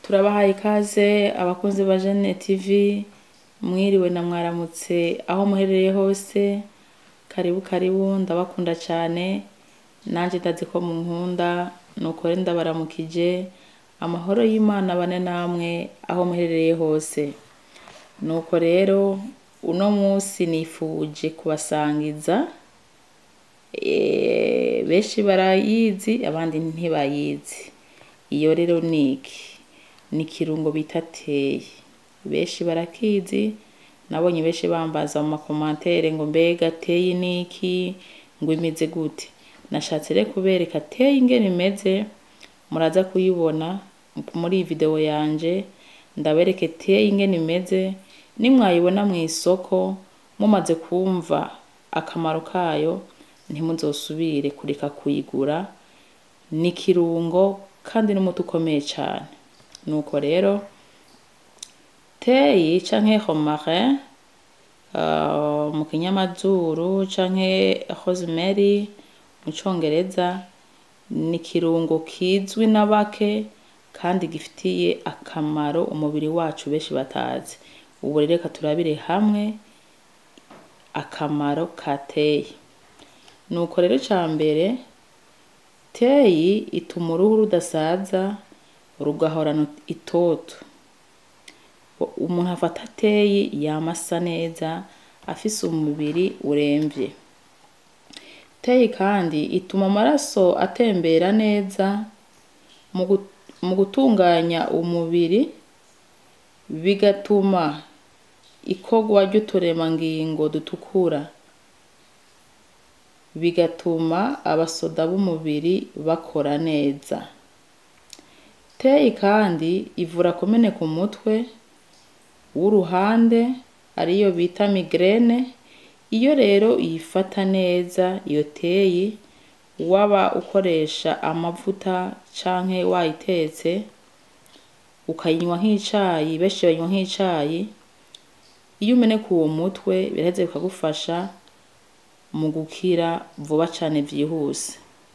turabahaye ikaze abakunzi ba Jene TV mwiriwe na mwaramutse aho muherereye hose karibu karibu ndabakunda cane nanje ndazi ko munkunda nuko rero ndabaramukije amahoro y'Imana bane namwe aho muherereye hose nuko rero uno musi nifuje kubasangiza eh, benshi barayizi abandi ntibayizi iyo rero niki ni ikirungo bita teyi benshi barakizi nabonye benshi bambaza mu makomantere ngo mbega teyi niki ngo imeze gute nashatse rero kubereka teyi ingene imeze muraza kuyibona muri iyi video yanje ndabereke teyi ingene imeze nimwayibona mw'isoko mumaze kumva akamaro kayo ntimuzosubire kureka kuyigura ni ikirungo kandi n'umuti ukomeye cane nuko rero teyi canke romarin uh, mu kinyamazuru canke rosemary mu congereza ni ikirungo kizwi na bake kandi gifitiye akamaro umubiri wacu benshi batazi ubu rero reka turabire hamwe akamaro ka teyi nuko rero ica mbere teyi ituma uruhu rudasaza rugahorana itoto umuntu afata teyi yama asa neza afise umubiri uremvye teyi kandi ituma amaraso atembera neza mu gu- mu gutunganya umubiri bigatuma ikorwa ry'uturemangingo dutukura bigatuma abasoda b'umubiri bakora neza teyi kandi ivura kumeneka umutwe w'uruhande ariyo bita migraine iyo rero uyifata neza iyo teyi waba ukoresha amavuta canke wayitetse ukayinywa nk'icayi benshi bayinywa nk'icayi iyo umeneka uwo mutwe biraheza bikagufasha mu gukira vuba cane vyihuse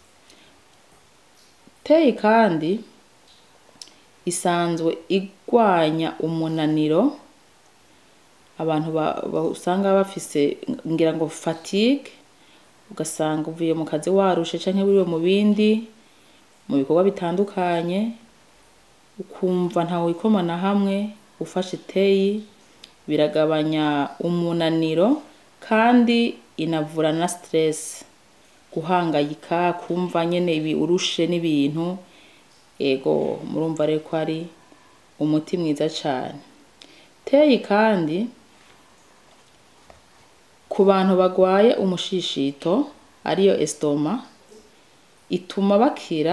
teyi kandi isanzwe igwanya umunaniro abantu ba- ba- usanga bafise ngira ngo fatigue ugasanga uvuye mu kazi warushe canke wiriwe mu bindi mu bikorwa bitandukanye ukumva ntawe wikoma na hamwe ufashe teyi biragabanya umunaniro kandi inavura na stress guhangayika kumva nyene ibi urushe n'ibintu ego murumva rero ko ari umuti mwiza cane teyi kandi ku bantu bagwaye umushishito ariyo estoma ituma bakira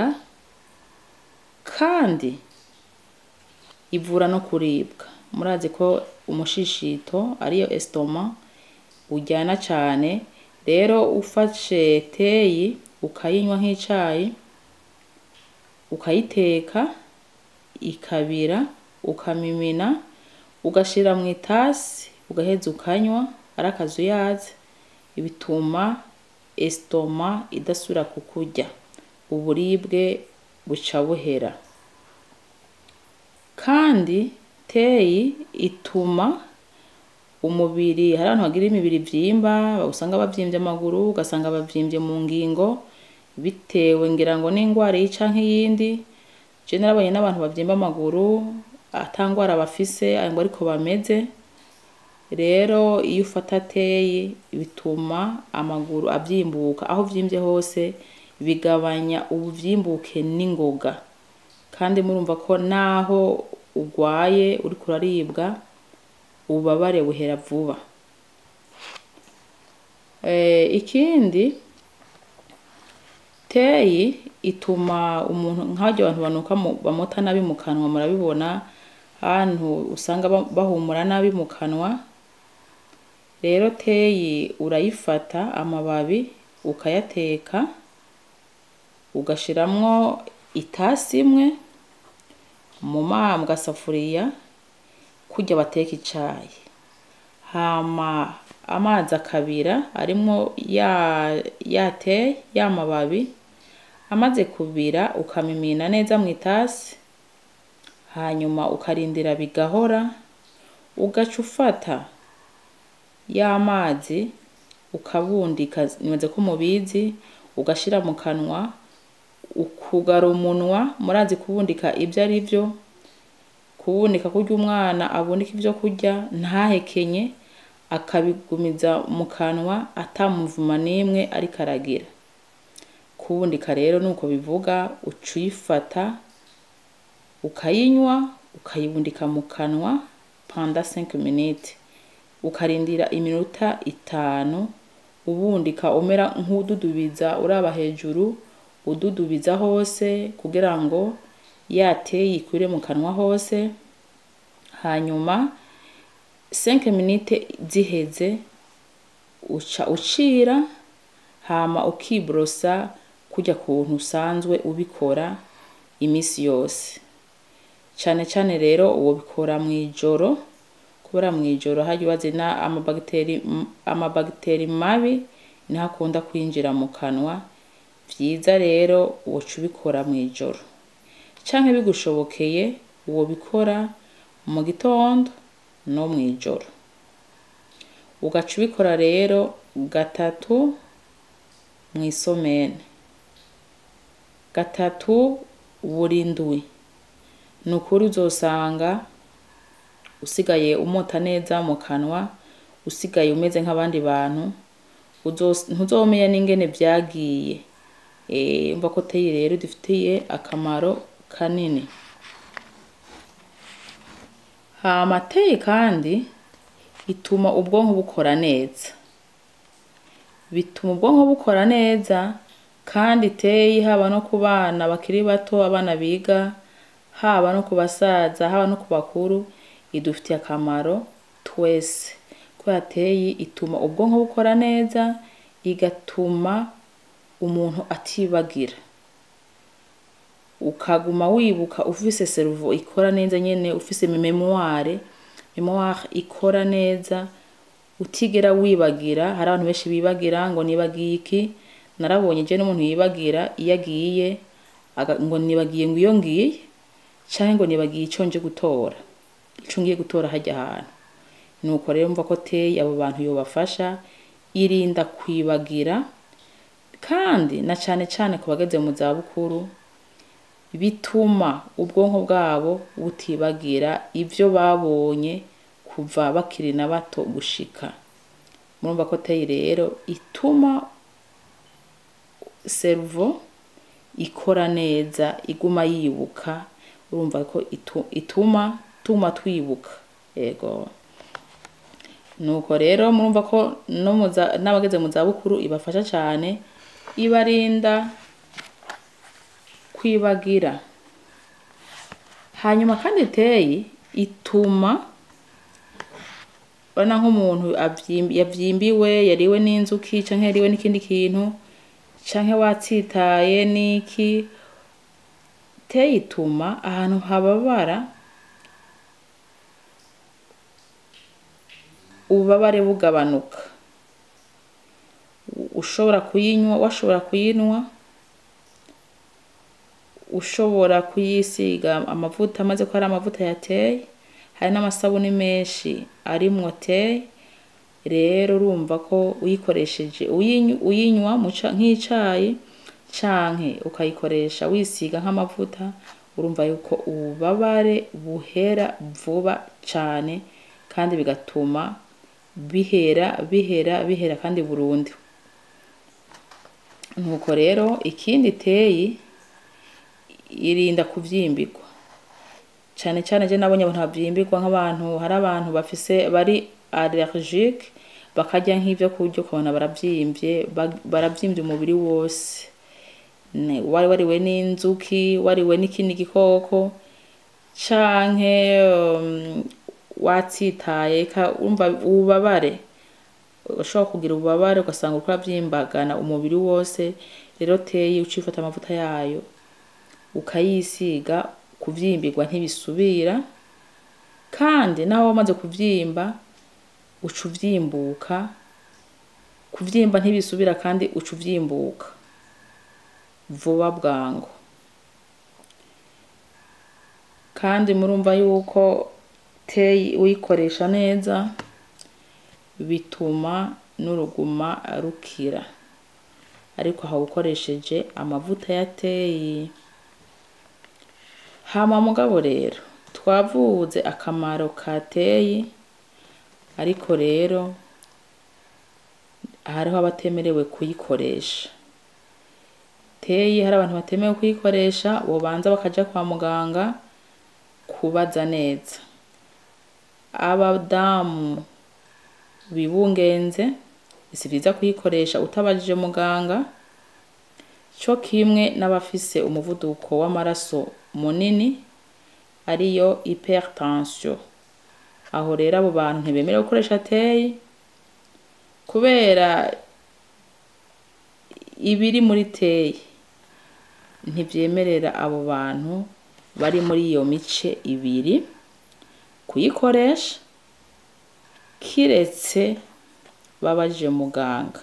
kandi ivura no kuribwa murazi ko umushishito ariyo estoma uryana cane rero ufashe teyi ukayinywa nk'icayi ukayiteka ikabira ukamimina ugashira mw'itasi ugaheza ukanywa ari akazuyazi bituma estoma idasubira kukurya uburibwe buca buhera kandi teyi ituma umubiri hari abantu bagira imibiri ivyimba usanga bavyimvye amaguru ugasanga bavyimvye mu ngingo bitewe ngira ngo n'ingwara iyi canke iyindi je narabonye n'abantu bavyimba amaguru ata ngwara bafise ngo ariko bameze rero iyo ufata teyi bituma amaguru avyimbuka aho vyimvye hose bigabanya ubuvyimbuke n'ingoga kandi murumva ko naho ugwaye uriko uraribwa ububabare buhera vuba eh, ikindi teyi ituma umuntu nk'abarya abantu banuka mu- bamota nabi mu kanwa murabibona ahantu usanga ba- bahumura nabi mu kanwa rero teyi urayifata amababi ukayateka ugashiramwo itasi imwe mu ma mu gasafuriya kurya bateka icayi hama amazi akabira arimwo ya ya teyi ya mababi amaze kubira ukamimina neza mw'itasi hanyuma ukarindira bigahora ugaca ufata ya mazi ukabundika nibaze ko mubizi ugashira mu kanwa ukugara umunwa murazi kubundika ivyo ari vyo kubundika kurya umwana abundika ivyo kurya ntahekenye akabigumiza mu kanwa ata muvuma n'imwe ariko aragira kubundika rero nuko bivuga uca uyifata ukayinywa ukayibundika mu kanwa pendant 5 minutes ukarindira iminota itanu ubundika umera nk'ududubiza uraba hejuru ududubiza hose kugira ngo ya teyi ikwire mu kanwa hose hanyuma 5 minutes ziheze uca ucira hama ukibrosa kurya kuntu usanzwe ubikora imisi yose cane cane rero wobikora mw'ijoro kubera mw'ijoro harya ubazina amabagiteri amabagiteri mabi niho akunda kwinjira mu kanwa vyiza rero woca ubikora mw'ijoro canke bigushobokeye wobikora mu gitondo no mw'ijoro ugaca ubikora rero gatatu mw'isomene gatatu buri ndwi nukuri uzosanga usigaye umota neza mu kanwa usigaye umeze nk'abandi bantu ntuzomenya n'ingene vyagiye umva ko teyi rero idufitiye akamaro kanini hama teyi kandi ituma ubwonko bukora neza bituma ubwonko bukora neza kandi teyi haba no ku bana bakiri bato abana biga haba no ku basaza haba no ku bakuru idufitiye akamaro twese kubera teyi ituma ubwonko bukora neza igatuma umuntu atibagira ukaguma wibuka ufise seruvo ikora neza nyene ufise memoire memoire ikora neza utigera wibagira hari abantu benshi bibagira ngo nibagiye iki narabonye je n'umuntu yibagira iyo agiye ngo nibagiye ngo iyo ngiye canke ngo nibagiye ico nje gutora ico ngiye gutora harya hantu nuko rero mva ko teyi abo bantu yobafasha irinda kwibagira kandi na cane cane ku bageze mu zabukuru bituma ubwonko bwabo butibagira ivyo babonye kuva bakiri na bato gushika murumva ko teyi rero ituma seruvo ikora neza iguma yibuka urumva ko ituma tuma twibuka yego nuko rero murumva ko n'abageze mu zabukuru ibafasha cane ibarinda kwibagira hanyuma kandi teyi ituma urabona nk'umuntu yavyimbiwe yariwe n'inzuki canke yariwe n'ikindi kintu canke watsitaye n'iki teyi ituma ahantu hababara ububabare bugabanuka ushobora kuyinywa washobora kuyinywa ushobora kuyisiga amavuta amaze ko hari amavuta ya teyi hari n'amasabuni menshi arimwo teyi rero urumva ko uyikoresheje uyinywa nk'icayi canke ukayikoresha wisiga nk'amavuta urumva yuko ububabare buhera vuba cane kandi bigatuma bihera bihera bihera kandi burundu nuko rero ikindi teyi irinda kuvyimbirwa cane cane je nabonye abantu bavyimbirwa nk'abantu hari abantu bafise bari allergique bakarya nk'ivyo kurya ukabona baravyimvye baravyimvye umubiri wose wari wariwe n'inzuki wariwe n'ikindi gikoko canke watsitaye urumva ububabare ushobora kugira ububabare ugasanga uriko uravyimbagana umubiri wose rero teyi ucifata amavuta yayo ukayisiga kuvyimbirwa ntibisubira kandi naho wamaze kuvyimba uca uvyimbuka kuvyimba ntibisubira kandi uca uvyimbuka vuba bwangu kandi murumva yuko teyi uyikoresha neza bituma n'uruguma rukira ariko aha ukoresheje amavuta ya teyi hama mugabo rero twavuze akamaro ka teyi ariko rero hariho abatemerewe kuyikoresha teyi hari abantu batemewe kuyikoresha bobanza bakaja kwa muganga kubaza neza abadamu bibungenze si vyiza kuyikoresha utabajije muganga co kimwe n'abafise umuvuduko w'amaraso munini ariyo hypertension aho rero abo bantu ntibemerewe gukoresha teyi kubera ibiri muri teyi ntivyemerera abo bantu bari muri iyo mice ibiri kuyikoresha kiretse babajije muganga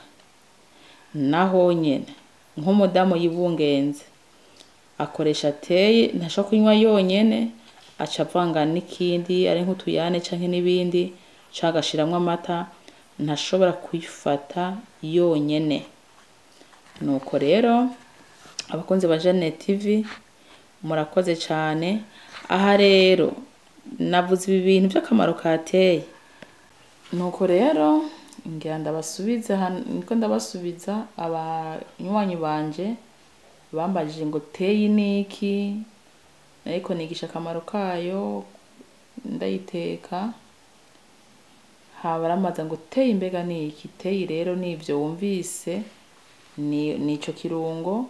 naho nyene nk'umudamu yibungenze akoresha teyi ntashobora kunywa yonyene aca avanga n'ikindi ari nk'utuyane canke n'ibindi canke agashiramwo amata ntashobora kuyifata yonyene nuko rero abakunzi ba Jeanne TV murakoze cane aha rero navuze ibi bintu vy'akamaro ka teyi nuko rero ngira ndabasubize hano niko ndabasubiza abanywanyi banje bambajije ngo teyi niki ariko nigisha akamaro kayo ndayiteka haba aramaza ngo teyi mbega niki teyi rero nivyo wumvise ni nico kirungo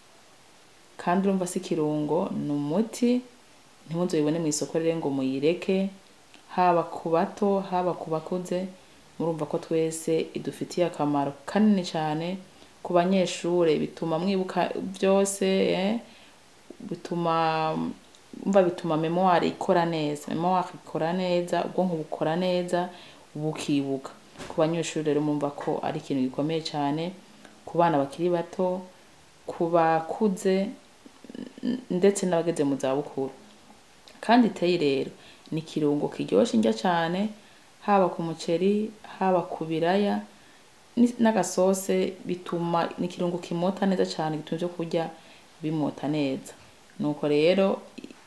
kandi urumva si kirungo ni umuti ntimuzoyibone mw'isoko rero ngo muyireke haba ku bato haba ku bakuze murumva ko twese idufitiye akamaro kanini cane ku banyeshure bituma mwibuka vyose eh? bituma umva bituma memoire ikora neza memoire ikora neza ubwonko bukora neza bukibuka ku banyeshuri rero mumva ko ari ikintu gikomeye cane ku bana bakiri bato ku bakuze ndetse n'abageze mu zabukuru kandi teyi rero ni ikirungo kiryoshe indya cane haba ku muceri haba ku biraya n'agasose bituma ni ikirungo kimota neza cane gituma ivyo kurya bimota neza nuko rero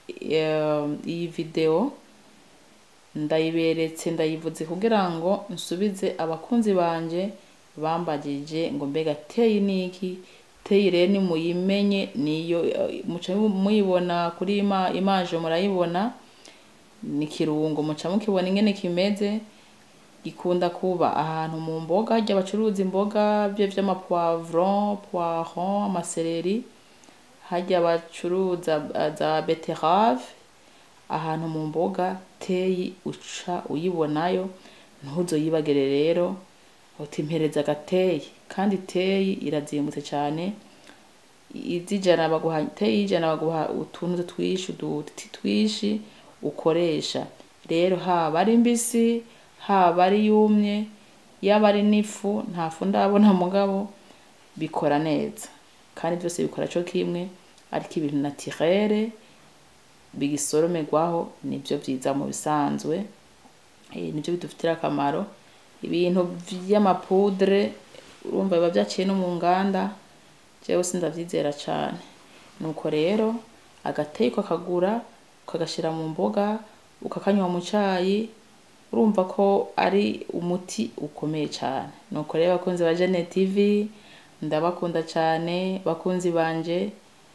iyi video ndayiberetse ndayivuze kugira ngo nsubize abakunzi banje bambajije ngo mbega teyi niki teyi rero nimuyimenye niyo muca muyibona kuri ima image murayibona ni ikirungo muca mukibona ingene kimeze gikunda kuba ahantu mu mboga harya bacuruza imboga byo vy'amapoivron poiron amasereri harya bacuruza za beterave ahantu mu mboga teyi uca uyibonayo ntuzoyibagire rero uti mpereza agateyi kandi teyi irazimbutse cane izijana baguha teyi y'ijana baguha utuntu twishi uduti twishi ukoresha rero haba ari mbisi haba ari yumye yaba ari n'ifu nta fu ndabona mugabo bikora neza kandi vyose bikora co kimwe ariko ibintu naturere bigisoromerwaho nivyo vyiza mu bisanzwe nivyo bidufitira akamaro ibintu vy'amapudre urumva biba vyaciye no mu nganda jewe sindavyizera cane nuko rero agateyi ukakagura ukagashira mu mboga ukakanywa mu cayi urumva ko ari umuti ukomeye cane nuko rero abakunzi ba Jeanne TV ndabakunda cane bakunzi banje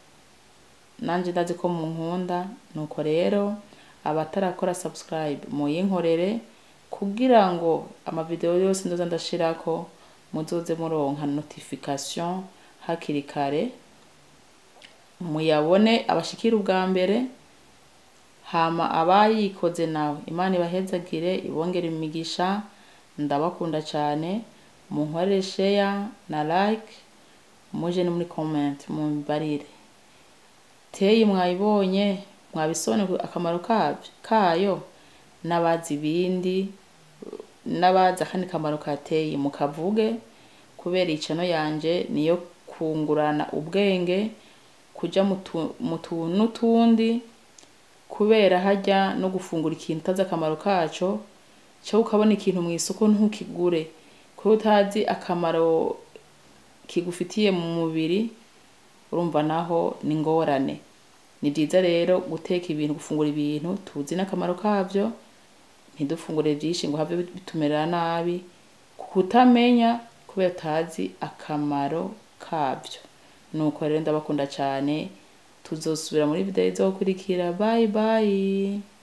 nanje ndazi ko munkunda nuko rero abatarakora subscribe muyinkorere kugira ngo amavideo yose ndoza ndashirako muzoze muronka notification hakiri kare muyabone abashikira ubwa mbere hama abayikoze nawe imana ibahezagire ibongere imigisha ndabakunda cane munkorere share na like muje no muri comment mumbarire teyi mwayibonye mwabisobanukiwe akamaro kavyo kayo n'abazi ibindi n'abazi akandi kamaro ka teyi mukavuge kubera icano yanje niyo kungurana ubwenge kuja mu tuntu n'utundi kubera harya no gufungura ikintu utazi akamaro kaco canke ukabona ikintu mw'isoko ntukigure kubera utazi akamaro kigufitiye mu mubiri urumva naho ni ingorane ni vyiza rero guteka ibintu gufungura ibintu tuzi n'akamaro kavyo ntidufungure vyinshi ngo have bitumerera nabi kutamenya kubera utazi akamaro kavyo nuko rero ndabakunda cane tuzosubira muri video izokurikira bye bye